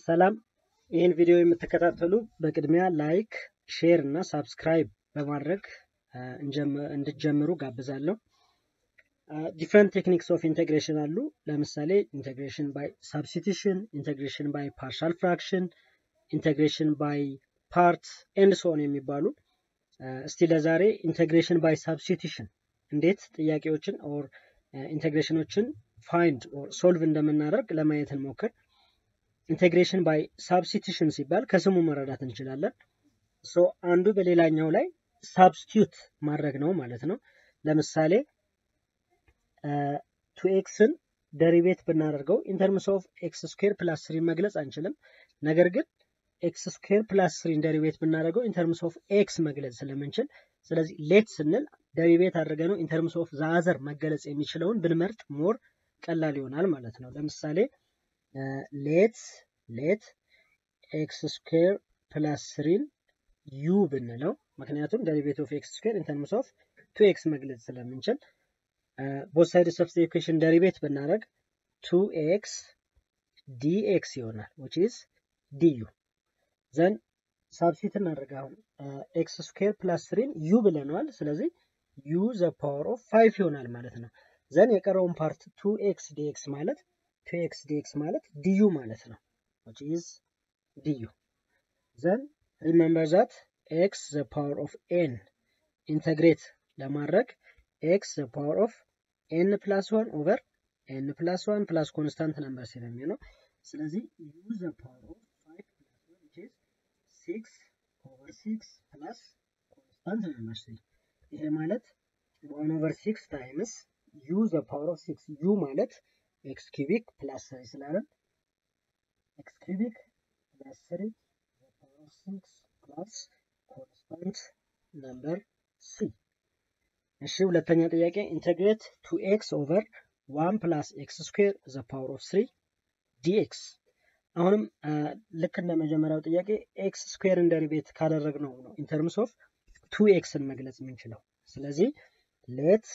ሰላም ይህን ቪዲዮ የምትከታተሉ በቅድሚያ ላይክ፣ ሼር እና ሳብስክራይብ በማድረግ እንድትጀምሩ ጋብዛለሁ። ዲፍረንት ቴክኒክስ ኦፍ ኢንቴግሬሽን አሉ። ለምሳሌ ኢንቴግሬሽን ባይ ሳብስቲቱሽን፣ ኢንቴግሬሽን ባይ ፓርሻል ፍራክሽን፣ ኢንቴግሬሽን ባይ ፓርት ኤንድ ሶን የሚባሉ እስቲ ለዛሬ ኢንቴግሬሽን ባይ ሳብስቲቱሽን እንዴት ጥያቄዎችን ኦር ኢንቴግሬሽኖችን ፋይንድ ኦር ሶልቭ እንደምናደርግ ለማየት እንሞክር። ኢንቴግሬሽን ባይ ሳብስቲቱሽን ሲባል ከስሙ መረዳት እንችላለን። ሶ አንዱ በሌላኛው ላይ ሳብስቲዩት ማድረግ ነው ማለት ነው። ለምሳሌ ቱ ኤክስን ደሪቤት ብናደርገው ኢንተርምስ ኦፍ ኤክስ ስኩዌር ፕላስ ስሪ መግለጽ አንችልም። ነገር ግን ኤክስ ስኩዌር ፕላስ ስሪን ደሪቤት ብናደርገው ኢንተርምስ ኦፍ ኤክስ መግለጽ ስለምንችል፣ ስለዚህ ሌት ስንል ደሪቤት አድርገ ነው ኢንተርምስ ኦፍ ዛዘር መገለጽ የሚችለውን ብንመርጥ ሞር ቀላል ይሆናል ማለት ነው። ለምሳሌ ሌት ሌት ኤክስ ስኩዌር ፕላስ ስሪን ዩ ብንለው ምክንያቱም ደሪቬት ኦፍ ኤክስ ስኩዌር ኢንተርምስ ኦፍ ቱ ኤክስ መግለጽ ስለምንችል ቦት ሳይድስ ኦፍ ኢኩዌሽን ደሪቬት ብናደርግ ቱ ኤክስ ዲ ኤክስ ይሆናል ዊች ኢዝ ዲዩ ዘን ሳብሲት እናደርግ አሁን ኤክስ ስኩዌር ፕላስ ስሪን ዩ ብለነዋል። ስለዚህ ዩ ዘ ፓወር ኦፍ ፋይቭ ይሆናል ማለት ነው። ዘን የቀረውን ፓርት ቱ ኤክስ ዲኤክስ ማለት ቱ ኤክስ ዲኤክስ ማለት ዲዩ ማለት ነው which is du. Then remember that x the power of n integrate ለማድረግ x the power of n plus 1 over n plus 1 plus constant number ስለሚሆነው ስለዚህ u the power of 5 plus 1 which is 6 over 6 plus constant number 3 ይሄ ማለት 1 over 6 times u the power of 6 u ማለት x cubic plus 3 ስላለን x cubic plus 3 the power of 6 plus constant number c እሺ ሁለተኛ ጥያቄ ኢንተግሬት ቱ ኤክስ ኦቨር ዋን ፕላስ ኤክስ ስኩዌር ዘ ፓወር ኦፍ ስሪ ዲኤክስ አሁንም ልክ እንደ መጀመሪያው ጥያቄ ኤክስ ስኩዌርን ደሪቤት ካደረግነው ነው ኢንተርምስ ኦፍ ቱ ኤክስን መግለጽ የምንችለው ስለዚህ ሌት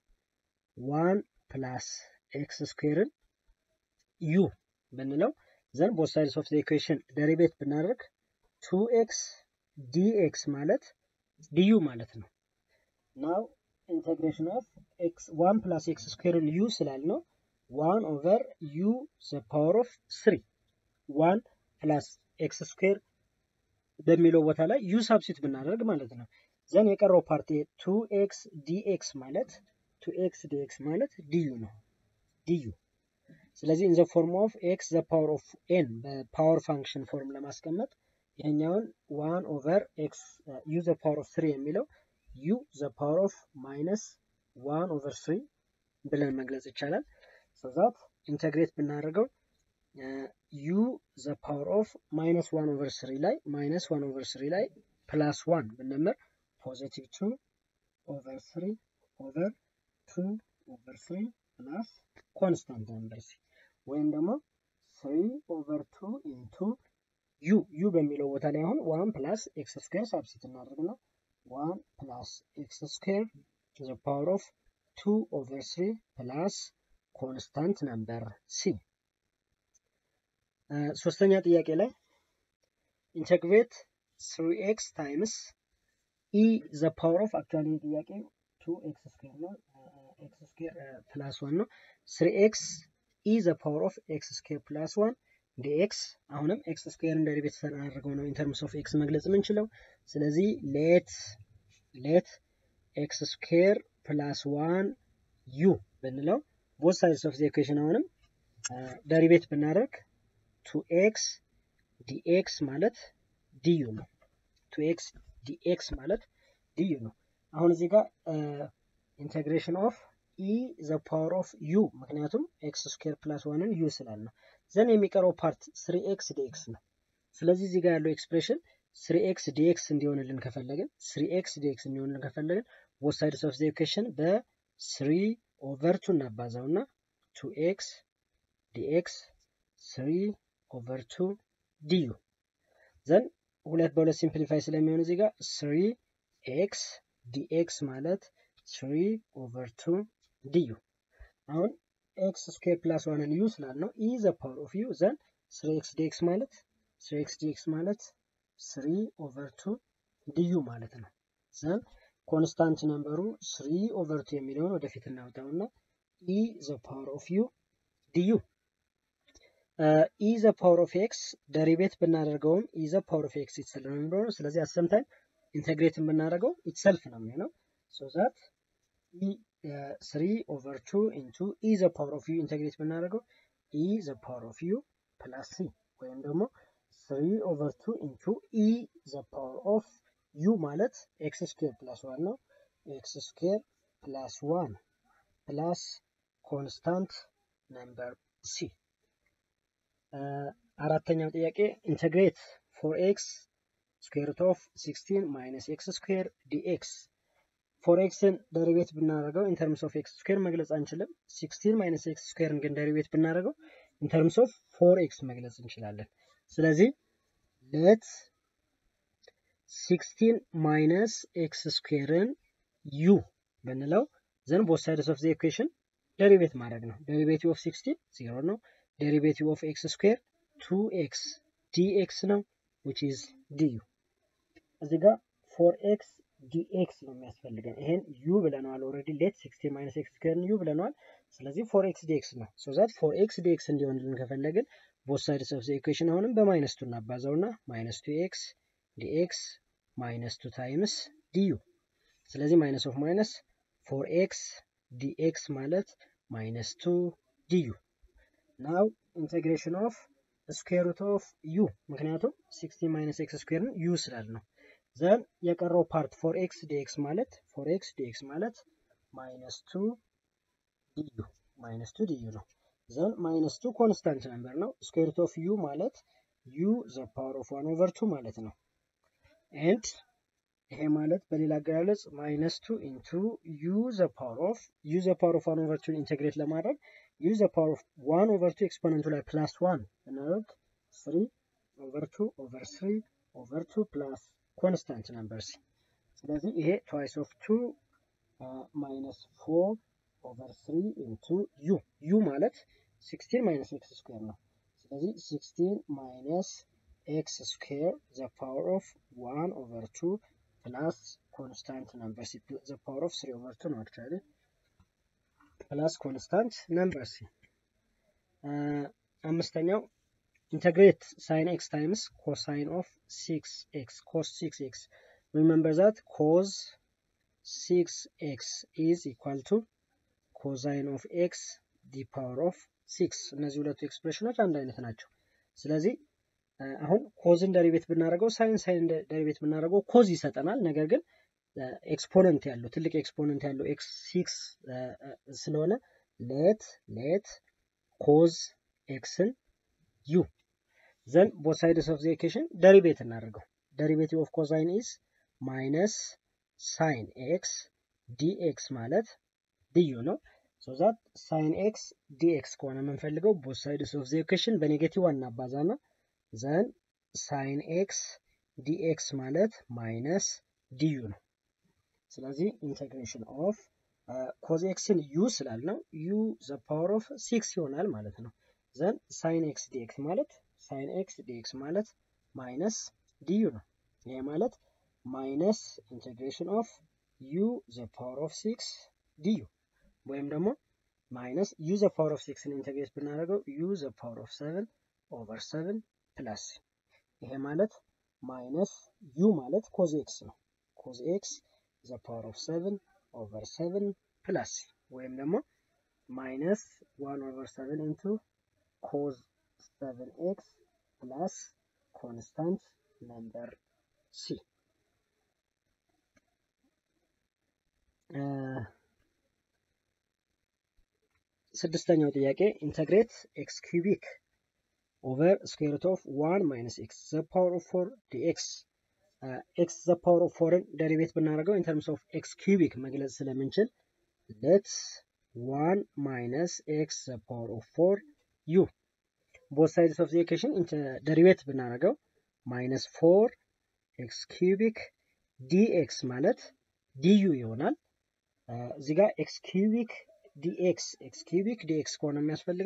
ዋን ፕላስ ኤክስ ስኩዌርን ዩ ብንለው ዘን ቦት ሳይድስ ኦፍ ኢኩዌሽን ደሪቤት ብናደርግ ቱ ኤክስ ዲኤክስ ማለት ዲዩ ማለት ነው። ናው ኢንቴግሬሽን ኦፍ ኤክስ ዋን ፕላስ ኤክስ ስኩዌርን ዩ ስላልነው ዋን ኦቨር ዩ ዘ ፓወር ኦፍ ስሪ ዋን ፕላስ ኤክስ ስኩዌር በሚለው ቦታ ላይ ዩ ሳብሲት ብናደርግ ማለት ነው። ዘን የቀረው ፓርቲ ቱ ኤክስ ዲኤክስ ማለት ቱ ኤክስ ዲኤክስ ማለት ዲዩ ነው ዲዩ ስለዚህ ኢን ዘ ፎርም ኦፍ ኤክስ ዘ ፓወር ኦፍ ኤን በፓወር ፋንክሽን ፎርም ለማስቀመጥ ይሄኛውን ዋን ኦቨር ኤክስ ዩ ዘ ፓወር ኦፍ ስሪ የሚለው ዩ ዘ ፓወር ኦፍ ማይነስ ዋን ኦቨር ስሪ ብለን መግለጽ ይቻላል። ሶዛት ኢንተግሬት ብናደርገው ዩ ዘ ፓወር ኦፍ ማይነስ ዋን ኦቨር ስሪ ላይ ማይነስ ዋን ኦቨር ስሪ ላይ ፕላስ ዋን ብንምር ፖዚቲቭ ቱ ኦቨር ስሪ ኦቨር ቱ ኦቨር ስሪ ፕላስ ኮንስታንት ነምበር ሲ ወይም ደግሞ ስሪ ኦቨር ቱ ኢንቱ ዩ ዩ በሚለው ቦታ ላይ አሁን ዋን ፕላስ ኤክስ ስኩዌር ሳብሲት እናደርግና ዋን ፕላስ ኤክስ ስኩዌር ዘ ፓወር ኦፍ ቱ ኦቨር ስሪ ፕላስ ኮንስታንት ነምበር ሲ። ሶስተኛ ጥያቄ ላይ ኢንተግሬት ስሪ ኤክስ ታይምስ ኢ ዘ ፓወር ኦፍ አክቹዋሊ ጥያቄ ቱ ኤክስ ስኩዌር ነው ኤክስ ስኩዌር ፕላስ ዋን ነው ስሪ ኤክስ ኢ ዘ ፓወር ኦፍ ኤክስ ስኩዌር ፕላስ ዋን ዲኤክስ አሁንም ኤክስ ስኩዌርን ደሪቬት ተደርገው ነው ኢንተርምስ ኦፍ ኤክስ መግለጽ የምንችለው። ስለዚህ ሌት ሌት ኤክስ ስኩዌር ፕላስ ዋን ዩ ብንለው ቦት ሳይድስ ኦፍ ኢኩዌሽን አሁንም ደሪቬት ብናደርግ ቱ ኤክስ ዲኤክስ ማለት ዲዩ ነው። ቱ ኤክስ ዲኤክስ ማለት ዲዩ ነው። አሁን እዚህ ጋር ኢንቴግሬሽን ኦፍ ኢ ዘ ፓወር ኦፍ ዩ ምክንያቱም ኤክስ ስኩዌር ፕላስ ዋንን ዩ ስላል ነው። ዘን የሚቀረው ፓርት ስሪ ኤክስ ዲኤክስ ነው። ስለዚህ እዚህ ጋር ያለው ኤክስፕሬሽን ስሪ ኤክስ ዲኤክስ እንዲሆንልን ከፈለግን ስሪ ኤክስ ዲኤክስ እንዲሆንልን ከፈለግን ቦት ሳይድስ ኦፍ ኢኩዌሽን በስሪ ኦቨር ቱ እናባዛው እና ቱ ኤክስ ዲኤክስ ስሪ ኦቨር ቱ ዲዩ ዘን ሁለት በሁለት ሲምፕሊፋይ ስለሚሆን እዚህ ጋር ስሪ ኤክስ ዲኤክስ ማለት ስሪ ኦቨር ቱ ዲዩ አሁን ኤክስ ስኩዌር ፕላስ ዋንን ዩ ስላልነው ኢ ዘ ፓወር ኦፍ ዩ ዘን ስሪ ኤክስ ዲኤክስ ማለት ስሪ ኤክስ ዲኤክስ ማለት ስሪ ኦቨር ቱ ዲዩ ማለት ነው። ዘን ኮንስታንት ነምበሩ ስሪ ኦቨር ቱ የሚለውን ወደፊት እናውጣውና ኢ ዘ ፓወር ኦፍ ዩ ዲዩ ኢ ዘ ፓወር ኦፍ ኤክስ ደሪቤት ብናደርገውም ኢ ዘ ፓወር ኦፍ ኤክስ ኢትሰልፍ ነው የሚሆነው። ስለዚህ አሰምታይም ኢንቴግሬት ብናደርገው ኢትሰልፍ ነው የሚሆነው። ሶ ዛት ኢ ስሪ ኦቨር ቱ ኢንቱ ኢ ዘ ፓወር ኦፍ ዩ ኢንቴግሬት ብናደርገው ኢ ዘ ፓወር ኦፍ ዩ ፕላስ ሲ ወይም ደግሞ ስሪ ኦቨር ቱ ኢንቱ ኢ ዘ ፓወር ኦፍ ዩ ማለት ኤክስ ስኩዌር ፕላስ ዋን ነው። ኤክስ ስኩዌር ፕላስ ዋን ፕላስ ኮንስታንት ነምበር ሲ። አራተኛው ጥያቄ ኢንተግሬት ፎር ኤክስ ስኩዌር ሩት ኦፍ ሲክስቲን ማይነስ ኤክስ ስኩዌር ዲኤክስ ፎር ኤክስን ደሪቤት ብናደርገው ኢንተርምስ ኦፍ ኤክስ ስኩዌር መግለጽ አንችልም። ሲክስቲን ማይነስ ኤክስ ስኩዌርን ግን ደሪቤት ብናደርገው ኢንተርምስ ኦፍ ፎር ኤክስ መግለጽ እንችላለን። ስለዚህ ለት ሲክስቲን ማይነስ ኤክስ ስኩዌርን ዩ ብንለው ዘን ቦት ሳይድስ ኦፍ ዘ ኢኩዌሽን ደሪቤት ማድረግ ነው። ደሪቤቲቭ ኦፍ ሲክስቲን ዜሮ ነው። ደሪቤቲቭ ኦፍ ኤክስ ስኩዌር ቱ ኤክስ ዲኤክስ ነው ዊች ኢዝ ዲዩ። እዚህ ጋር ፎር ኤክስ ዲኤክስ ነው የሚያስፈልገን። ይሄን ዩ ብለነዋል ኦልሬዲ ሌት ሲክስቲን ማይነስ ኤክስ ስኩዌርን ዩ ብለነዋል። ስለዚህ ፎር ኤክስ ዲኤክስ ነው። ሶ ዛት ፎር ኤክስ ዲኤክስ እንዲሆንልን ከፈለግን ቦት ሳይድስ ኦፍ ዘ ኢኩዌሽን አሁንም በማይነስ ቱ እናባዛውና ማይነስ ቱ ኤክስ ዲኤክስ ማይነስ ቱ ታይምስ ዲዩ። ስለዚህ ማይነስ ኦፍ ማይነስ ፎር ኤክስ ዲኤክስ ማለት ማይነስ ቱ ዲዩ። ናው ኢንቴግሬሽን ኦፍ ስኩዌር ሩት ኦፍ ዩ ምክንያቱም ሲክስቲን ማይነስ ኤክስ ስኩዌርን ዩ ስላል ነው። ዘን የቀረው ፓርት ፎር ኤክስ ዲኤክስ ማለት ፎር ኤክስ ዲኤክስ ማለት ማይነስ ቱ ዲዩ ማይነስ ቱ ዲዩ ነው። ዘን ማይነስ ቱ ኮንስታንት ነምበር ነው። ስኩዌር ሩት ኦፍ ዩ ማለት ዩ ዘ ፓወር ኦፍ ዋን ኦቨር ቱ ማለት ነው። ኤንድ ይሄ ማለት በሌላ አገላለጽ ማይነስ ቱ ኢንቱ ዩ ዘ ፓወር ኦፍ ዩ ዘ ፓወር ኦፍ ዋን ኦቨር ቱን ኢንቴግሬት ለማድረግ ዩ ዘ ፓወር ኦፍ ዋን ኦቨር ቱ ኤክስፖነንቱ ላይ ፕላስ ዋን እናደርግ ስሪ ኦቨር ቱ ኦቨር ስሪ ኦቨር ቱ ፕላስ ኮንስታንት ነምበር ሲ። ስለዚህ ይሄ ትዋይስ ኦፍ ቱ ማይነስ ፎር ኦቨር ስሪ ኢንቱ ዩ ዩ ማለት ሲክስቲን ማይነስ ኤክስ ስኩዌር ነው። ስለዚህ ሲክስቲን ማይነስ ኤክስ ስኩዌር ዘ ፓወር ኦፍ ዋን ኦቨር ቱ ፕላስ ኮንስታንት ነምበር ሲ ዘ ፓወር ኦፍ ስሪ ኦቨር ቱ ነው አክቹዋሊ ፕላስ ኮንስታንት ነምበር ሲ። አምስተኛው ኢንተግሬት ሳይን ኤክስ ታይምስ ኮሳይን ኦፍ ሲክስ ኤክስ ኮስ ሲክስ ኤክስ ሪመምበር ዛት ኮዝ ሲክስ ኤክስ ኢዝ ኢኳል ቱ ኮዛይን ኦፍ ኤክስ ዲ ፓወር ኦፍ ሲክስ እነዚህ ሁለቱ ኤክስፕሬሽኖች አንድ አይነት ናቸው። ስለዚህ አሁን ኮዝን ደሪቤት ብናደርገው ሳይን ሳይን ደሪቤት ብናደርገው ኮዝ ይሰጠናል። ነገር ግን ኤክስፖነንት ያለው ትልቅ ኤክስፖነንት ያለው ኤክስ ሲክስ ስለሆነ ሌት ሌት ኮዝ ኤክስን ዩ ዘን ቦት ሳይድስ ኦፍ ዘ ኢኩዌሽን ደሪቤት እናደርገው። ደሪቤቲቭ ኦፍ ኮዛይን ኢዝ ማይነስ ሳይን ኤክስ ዲኤክስ ማለት ድዩ ነው። ሶ ዛት ሳይን ኤክስ ዲኤክስ ከሆነ የምንፈልገው ቦት ሳይድስ ኦፍ ዘ ኢኩዌሽን በኔጌቲቭ እናባዛ ነው። ዘን ሳይን ኤክስ ዲኤክስ ማለት ማይነስ ዲዩ ነው። ስለዚህ ኢንቴግሬሽን ኦፍ ኮዝ ኤክስን ዩ ስላልነው ዩ ዘ ፓወር ኦፍ ሲክስ ይሆናል ማለት ነው። ዘን ሳይን ኤክስ ዲኤክስ ማለት ሳይን ኤክስ ዲኤክስ ማለት ማይነስ ዲዩ ነው። ይሄ ማለት ማይነስ ኢንቴግሬሽን ኦፍ ዩ ዘ ፓወር ኦፍ ሲክስ ዲዩ ወይም ደግሞ ማይነስ ዩ ዘ ፓወር ኦፍ ሲክስን ኢንቴግሬት ብናደርገው ዩ ዘ ፓወር ኦፍ ሰቨን ኦቨር ሰቨን ፕላስ ይሄ ማለት ማይነስ ዩ ማለት ኮዝ ኤክስ ነው። ኮዝ ኤክስ ዘ ፓወር ኦፍ ሰቨን ኦቨር ሰቨን ፕላስ ወይም ደግሞ ማይነስ ዋን ኦቨር ሰቨን ኢንቱ ኮዝ ሰቨን ኤክስ ፕላስ ኮንስታንት ነምበር ሲ። ስድስተኛው ጥያቄ ኢንተግሬት ኤክስ ኪዩቢክ ኦቨር ስኩዌር ሩት ኦፍ ዋን ማይነስ ኤክስ ዘ ፓወር ኦፍ ፎር ዲኤክስ ኤክስ ዘ ፓወር ኦፍ ፎርን ደሪቤት ብናደርገው ኢንተርምስ ኦፍ ኤክስ ኪዩቢክ መግለጽ ስለምንችል ሌት ዋን ማይነስ ኤክስ ዘ ፓወር ኦፍ ፎር ዩ ቦት ሳይድስ ኦፍ ዘ ኢኩዌሽን ደሪቤት ብናደርገው ማይነስ ፎር ኤክስ ኪዩቢክ ዲኤክስ ማለት ዲዩ ይሆናል። እዚህ ጋር ኤክስ ኪዩቢክ ዲኤክስ ኤክስ ኪዩቢክ ዲኤክስ ከሆነ የሚያስፈልገን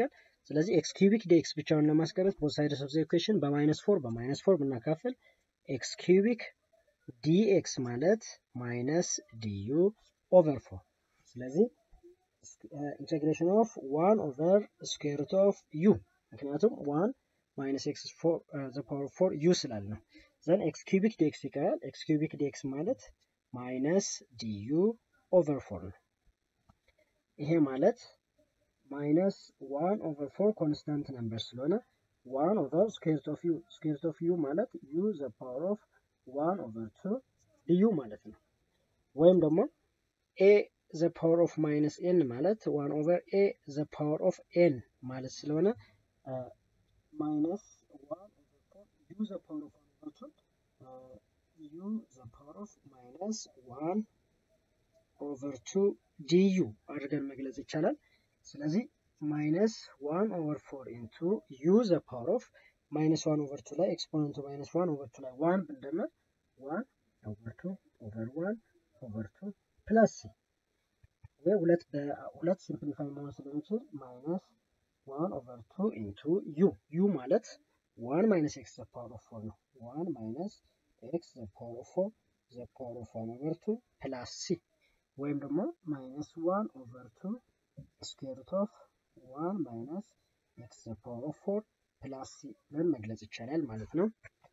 ስለዚህ ኤክስ ኪዩቢክ ዲኤክስ ብቻውን ለማስቀረት ቦት ሳይድስ ኦፍ ዘ ኢኩዌሽን በማይነስ ፎር በማይነስ ፎር ብናካፍል ኤክስ ኪዩቢክ ዲኤክስ ማለት ማይነስ ዲዩ ኦቨር ፎር ስለዚህ ኢንቴግሬሽን ኦፍ ዋን ኦቨር ስኩዌር ሩት ኦፍ ዩ ምክንያቱም ዋን ማይነስ ኤክስ ዘ ፓወር ፎር ዩ ስላል ነው። ዘን ኤክስ ኪዩቢክ ዲኤክስ ይቀራል። ኤክስ ኪዩቢክ ዲኤክስ ማለት ማይነስ ዲዩ ኦቨር ፎር ነው። ይሄ ማለት ማይነስ ዋን ኦቨር ፎር ኮንስታንት ነምበር ስለሆነ ዋን ኦቨር ስኩዌር ሩት ኦፍ ዩ ስኩዌር ሩት ኦፍ ዩ ማለት ዩ ዘ ፓወር ኦፍ ዋን ኦቨር ቱ ዲዩ ማለት ነው። ወይም ደግሞ ኤ ዘ ፓወር ኦፍ ማይነስ ኤን ማለት ዋን ኦቨር ኤ ዘ ፓወር ኦፍ ኤን ማለት ስለሆነ ማይነስ ዋን ኦቨር ፎር ዩ ዘ ፓወር ኦፍ ዋን ኦቨር ቱ ዩ ዘ ፓወር ኦፍ ማይነስ ዋን ኦቨር ቱ ዲዩ አድርገን መግለጽ ይቻላል። ስለዚህ ማይነስ ዋን ኦቨር ፎር ኢንቱ ዩ ዘ ፓወር ኦፍ ማይነስ ዋን ኦቨር ቱ ላይ ኤክስፖነንቱ ማይነስ ዋን ኦቨር ቱ ላይ ዋን ብንደምር ዋን ኦቨር ቱ ኦቨር ዋን ኦቨር ቱ ፕለስ ሲ ይህ ሁለት በሁለት ሲምፕሊፋይ መሆን ስለሚችል ማይነስ ዋን ኦቨር ቱ ኢንቱ ዩ ዩ ማለት ዋን ማይነስ ኤክስ ዘ ፓወር ኦፍ ፎር ነው። ዋን ማይነስ ኤክስ ዘ ፓወር ኦፍ ፎር ዘ ፓወር ኦፍ ዋን ኦቨር ቱ ፕላስ ሲ ወይም ደግሞ ማይነስ ዋን ኦቨር ቱ ስኩዌር ሩት ኦፍ ዋን ማይነስ ኤክስ ዘ ፓወር ኦፍ ፎር ፕላስ ሲ ብለን መግለጽ ይቻላል ማለት ነው።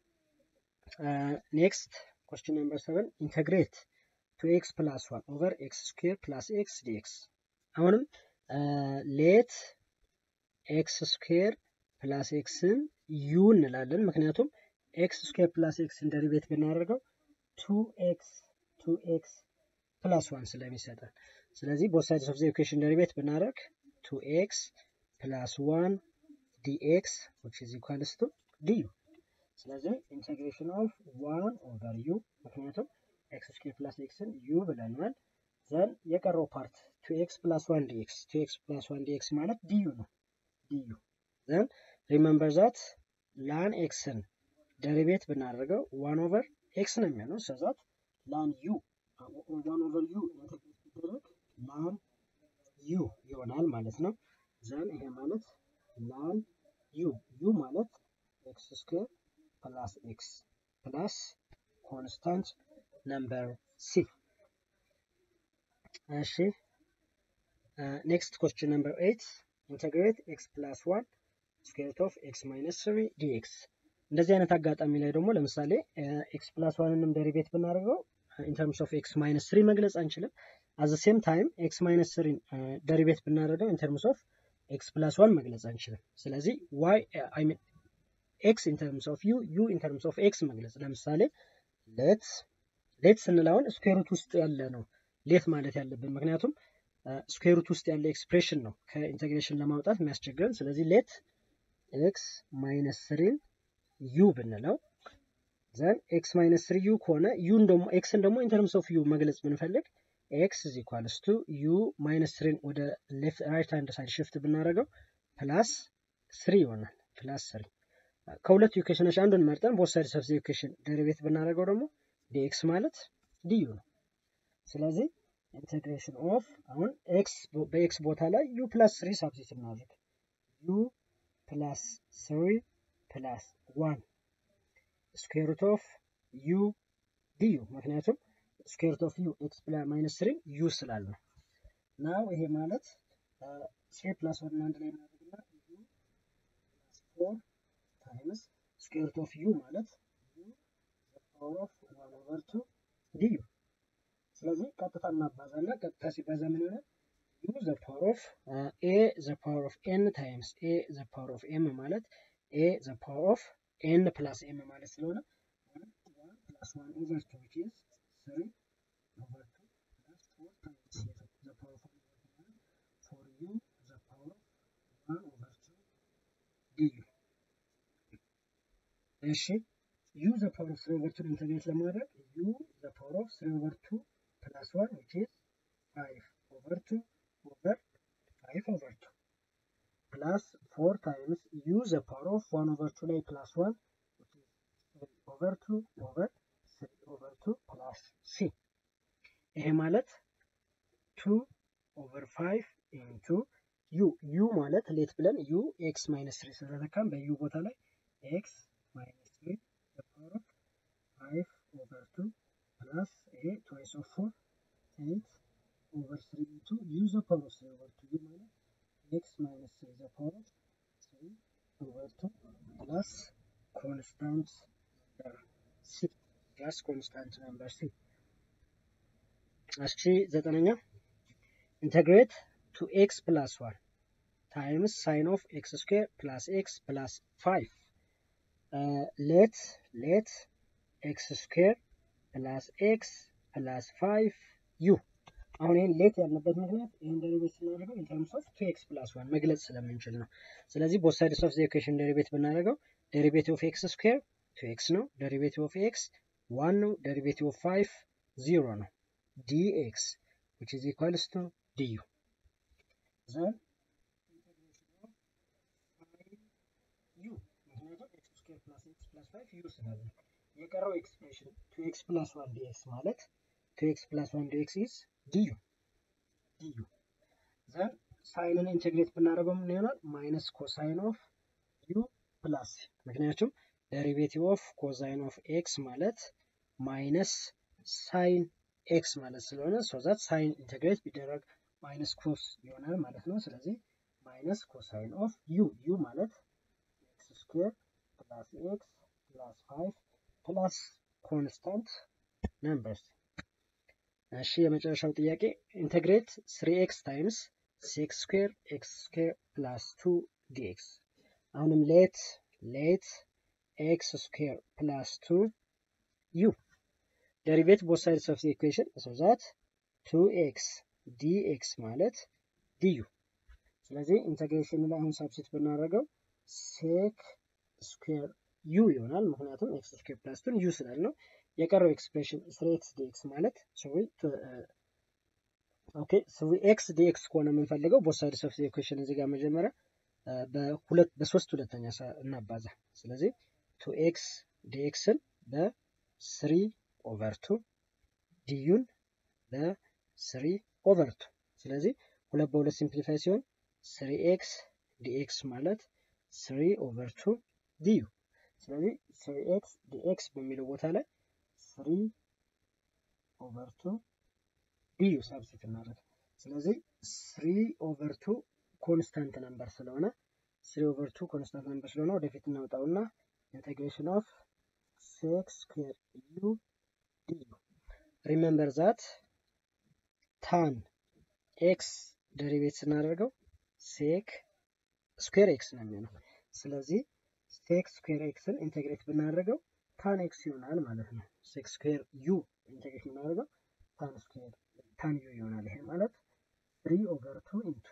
ኔክስት ኮስችን ነምበር ሰቨን ኢንተግሬት ቱ ኤክስ ፕላስ ዋን ኦቨር ኤክስ ስኩዌር ፕላስ ኤክስ ዲኤክስ አሁንም ሌት ኤክስ ስኩዌር ፕላስ ኤክስን ዩ እንላለን። ምክንያቱም ኤክስ ስኩዌር ፕላስ ኤክስን ደሪቬት ብናደርገው ቱ ኤክስ ቱ ኤክስ ፕላስ ዋን ስለሚሰጠን ስለዚህ ቦት ሳይድስ ኦፍ ዘ ኢኩዌሽን ደሪቬት ብናደርግ ቱ ኤክስ ፕላስ ዋን ዲኤክስ ዊች ኢዝ ኢኳልስ ቱ ዲዩ ስለዚህ ኢንቴግሬሽን ኦፍ ዋን ኦቨር ዩ ምክንያቱም ኤክስ ስኩዌር ፕላስ ኤክስን ዩ ብለናል። ዘን የቀረው ፓርት ቱ ኤክስ ፕላስ ዋን ዲኤክስ ቱ ኤክስ ፕላስ ዋን ዲኤክስ ማለት ዲዩ ነው። ዲዩ ዘን ሪመምበር ዛት ላን ኤክስን ደሪቬት ብናደርገው ዋን ኦቨር ኤክስ ነው የሚሆነው። ሰዛት ላን ዩ ዋን ኦቨር ዩ ኢንተግሬት ቢደረግ ላን ዩ ይሆናል ማለት ነው። ዘን ይሄ ማለት ላን ዩ ዩ ማለት ኤክስ ስኩዌር ፕላስ ኤክስ ፕላስ ኮንስታንት ነምበር ሲ። እሺ ኔክስት ኮስችን ነምበር ኤይት ኢንተግሬት ኤክስ ፕላስ ዋን ስኩዌር ኦፍ ኤክስ ማይነስ ስሪ ዲኤክስ። እንደዚህ አይነት አጋጣሚ ላይ ደግሞ ለምሳሌ ኤክስ ፕላስ ዋንንም ደሪቬት ብናደርገው ኢንተርምስ ኦፍ ኤክስ ማይነስ ስሪ መግለጽ አንችልም። አዘ ሴም ታይም ኤክስ ማይነስ ስሪን ደሪቬት ብናደርገው ኢንተርምስ ኦፍ ኤክስ ፕላስ ዋን መግለጽ አንችልም። ስለዚህ ዋይ አይ ሚን ኤክስ ኢንተርምስ ኦፍ ዩ ዩ ኢንተርምስ ኦፍ ኤክስ መግለጽ ለምሳሌ ሌት ሌት ስንል አሁን ስኩዌሩት ውስጥ ያለ ነው ሌት ማለት ያለብን ምክንያቱም ስኩዌሩት ውስጥ ያለ ኤክስፕሬሽን ነው ከኢንቴግሬሽን ለማውጣት የሚያስቸግረን። ስለዚህ ሌት ኤክስ ማይነስ ስሪን ዩ ብንለው ዘን ኤክስ ማይነስ ስሪ ዩ ከሆነ ዩን ደግሞ ኤክስን ደግሞ ኢንተርምስ ኦፍ ዩ መግለጽ ብንፈልግ ኤክስ ኢዝ ኢኳልስ ቱ ዩ ማይነስ ስሪን ወደ ሌፍት ራይት ሃንድ ሳይድ ሽፍት ብናደርገው ፕላስ ስሪ ይሆናል። ፕላስ ስሪ ከሁለቱ ኢኩዌሽኖች አንዱን መርጠን ቦት ሳይድስ ኦፍ ዘ ኢኩዌሽን ደሪቬት ብናደርገው ደግሞ ዲኤክስ ማለት ዲዩ ነው። ስለዚህ ኢንቴግሬሽን ኦፍ አሁን ኤክስ በኤክስ ቦታ ላይ ዩ ፕላስ ስሪ ሳብስቲት እናድርግ ዩ ፕላስ ስሪ ፕላስ ዋን ስኩዌር ሩት ኦፍ ዩ ዲዩ ምክንያቱም ስኩዌር ሩት ኦፍ ዩ ኤክስ ማይነስ ስሪ ዩ ስላለ ነው። ናው ይሄ ማለት ስሪ ፕላስ ዋን አንድ ላይ እናደርግና ዩ ፕላስ ፎር ታይምስ ስኩዌር ሩት ኦፍ ዩ ማለት ዩ ፓወር ኦፍ ዋን ኦቨር ቱ ዲዩ ስለዚህ ቀጥታ እናባዛና ቀጥታ ሲባዛ ምን ይሆናል? ዩ ዘ ፓወር ኦፍ ኤ ዘ ፓወር ኦፍ ኤን ታይምስ ኤ ዘ ፓወር ኦፍ ኤም ማለት ኤ ዘ ፓወር ኦፍ ኤን ፕላስ ኤም ማለት ስለሆነ ዋን ፕላስ ዋን ኦቨር ቱ ዊች ኢዝ ስሪ ኦቨር ቱ ፕላስ ፎር ታይምስ ዘ ፓወር ኦፍ ፎር ዩ ዘ ፓወር ኦፍ ዋን ኦቨር ቱ ዲዩ እሺ ዩ ዘ ፓወር ኦፍ ስሪ ኦቨር ቱን ኢንተግሬት ለማድረግ ዩ ዘ ፓወር ኦፍ ስሪ ኦቨር ቱ ፕላስ ዋን ዊች ኢዝ ፋይቭ ኦቨር ቱ ኦቨር ፋይቭ ኦቨር ቱ ፕላስ ፎር ታይምስ ዩ ዘ ፓወር ኦፍ ዋን ኦቨር ቱ ላይ ፕላስ ዋን ኦቨር ቱ ኦቨር ስሪ ኦቨር ቱ ፕላስ ሲ ይሄ ማለት ቱ ኦቨር ፋይቭ ኢንቱ ዩ ዩ ማለት ሌት ብለን ዩ ኤክስ ማይነስ ትሪ ስለተካም በዩ ቦታ ላይ ኤክስ ማይነስ ትሪ ፓወር ኦፍ ፋይቭ ኦቨር ቱ ፕላስ ይሄ ትዋይስ ኦፍ ፎር ኤይት ኦቨር ስሪ ኢንቱ ዩ ዘ ፓወር ኦፍ ስሪ ኦቨር ቱ ዩ ማለት ኤክስ ማይነስ ትሪ ዘ ፓወር ኦፍ ስሪ ኦቨር ቱ ፕላስ ኮንስታንት ሲ ፕላስ ኮንስታንት ነምበር ሲ እሺ ዘጠነኛ ኢንተግሬት ቱ ኤክስ ፕላስ ዋን ታይምስ ሳይን ኦፍ ኤክስ ስኩዌር ፕላስ ኤክስ ፕላስ ፋይቭ ሌት ሌት ኤክስ ስኩዌር ፕላስ ኤክስ ፕላስ ፋይቭ ዩ አሁን ይህን ሌት ያልንበት ምክንያት ይህን ደሪቤት ስናደርገው ኢንተርምስ ኦፍ ቱ ኤክስ ፕላስ ዋን መግለጽ ስለምንችል ነው። ስለዚህ ቦት ሳይድስ ኦፍ ዘ ኢኩዌሽን ደሪቤት ብናደርገው ደሪቤቲቭ ኦፍ ኤክስ ስኩዌር ቱ ኤክስ ነው። ደሪቤቲቭ ኦፍ ኤክስ ዋን ነው። ደሪቤቲቭ ኦፍ ፋይቭ ዚሮ ነው። dx which is equals to du. Then u ምክንያቱም ኤክስ ስኩዌር ፕላስ ኤክስ ፕላስ ፋይቭ ዩ ስላለ የቀረው ኤክስፕሬሽን ቱ ኤክስ ፕላስ ዋን ዲኤክስ ማለት ቱ ኤክስ ፕላስ ዋን ዲኤክስ ኢዝ ዲዩ ዲዩ ዘን ሳይንን ኢንቴግሬት ብናደርገው ምን ይሆናል? ማይነስ ኮሳይን ኦፍ ዩ ፕላስ ምክንያቱም ደሪቬቲቭ ኦፍ ኮሳይን ኦፍ ኤክስ ማለት ማይነስ ሳይን ኤክስ ማለት ስለሆነ ሶዛት ሳይን ኢንቴግሬት ቢደረግ ማይነስ ኮስ ይሆናል ማለት ነው። ስለዚህ ማይነስ ኮሳይን ኦፍ ዩ ዩ ማለት ኤክስ ስኩዌር ፕላስ ኤክስ ፕላስ ፋይቭ ፕላስ ኮንስታንት ነምበርስ። እሺ የመጨረሻው ጥያቄ ኢንቴግሬት ስሪ ኤክስ ታይምስ ሲክስ ስኩዌር ኤክስ ስኩዌር ፕላስ ቱ ዲኤክስ አሁንም ሌት ሌት ኤክስ ስኩዌር ፕላስ ቱ ዩ ደሪቬት ቦት ሳይድስ ኦፍ ኢኩዌሽን ሶ ዛት ቱ ኤክስ ዲኤክስ ማለት ዲዩ። ስለዚህ ኢንተግሬሽን ላይ አሁን ሳብሲት ብናደርገው ሴክ ስኩዌር ዩ ይሆናል። ምክንያቱም ኤክስ ስኩዌር ፕላስ ቱን ዩ ስላል ነው። የቀረው ኤክስፕሬሽን ስሪ ኤክስ ዲኤክስ ማለት ኦኬ ስሪ ኤክስ ዲኤክስ ከሆነ የምንፈልገው ቦት ሳይድስ ኦፍ ኢኩዌሽን እዚህ ጋር መጀመሪያ በሁለት በሶስት ሁለተኛ እናባዛ። ስለዚህ ቱ ኤክስ ዲኤክስን በስሪ ኦቨር ቱ ዲዩን በስሪ ኦቨር ቱ ስለዚህ ሁለት በሁለት ሲምፕሊፋይ ሲሆን ስሪ ኤክስ ዲኤክስ ማለት ስሪ ኦቨር ቱ ዲዩ ስለዚህ ስሪ ኤክስ ዲኤክስ በሚለው ቦታ ላይ ስሪ ኦቨር ቱ ዲዩ ሳብስቲት እናደርግ። ስለዚህ ስሪ ኦቨር ቱ ኮንስታንት ነምበር ስለሆነ ስሪ ኦቨር ቱ ኮንስታንት ነምበር ስለሆነ ወደፊት እናውጣውና ኢንቴግሬሽን ኦፍ ሴክስ ስኩዌር ዩ ዲዩ ሪሜምበር ዛት ታን ኤክስ ደሪቬት ስናደርገው ሴክ ስኩዌር ኤክስ ነው የሚሆነው። ስለዚህ ሴክ ስኩዌር ኤክስን ኢንቴግሬት ብናደርገው ታን ኤክስ ይሆናል ማለት ነው። ሴክ ስኩዌር ዩ ኢንቴግሬት ብናደርገው ታን ስኩዌር ታን ዩ ይሆናል። ይሄ ማለት ትሪ ኦቨር ቱ ኢንቱ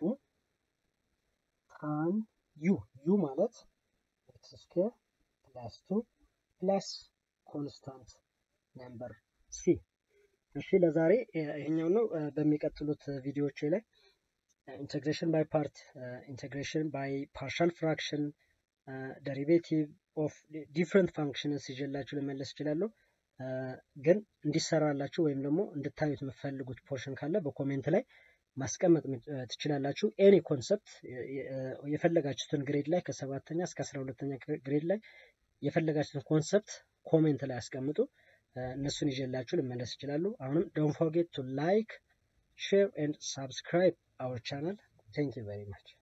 ታን ዩ ዩ ማለት ኤክስ ስኩዌር ፕላስ ቱ ፕላስ ኮንስታንት ነምበር ሲ። እሺ ለዛሬ ይሄኛው ነው። በሚቀጥሉት ቪዲዮዎች ላይ ኢንቴግሬሽን ባይ ፓርት፣ ኢንቴግሬሽን ባይ ፓርሻል ፍራክሽን፣ ደሪቬቲቭ ኦፍ ዲፍረንት ፋንክሽንስ ይዤላችሁ ልመለስ እችላለሁ። ግን እንዲሰራላችሁ ወይም ደግሞ እንድታዩት የምትፈልጉት ፖርሽን ካለ በኮሜንት ላይ ማስቀመጥ ትችላላችሁ። ኤኒ ኮንሰፕት የፈለጋችሁትን ግሬድ ላይ ከሰባተኛ እስከ አስራ ሁለተኛ ግሬድ ላይ የፈለጋችሁትን ኮንሰፕት ኮሜንት ላይ አስቀምጡ። እነሱን ይዤላችሁ ልመለስ ይችላሉ። አሁንም ዶንት ፎርጌት ቱ ላይክ ሼር ኤንድ ሳብስክራይብ አወር ቻናል። ቴንክ ዩ ቨሪ ማች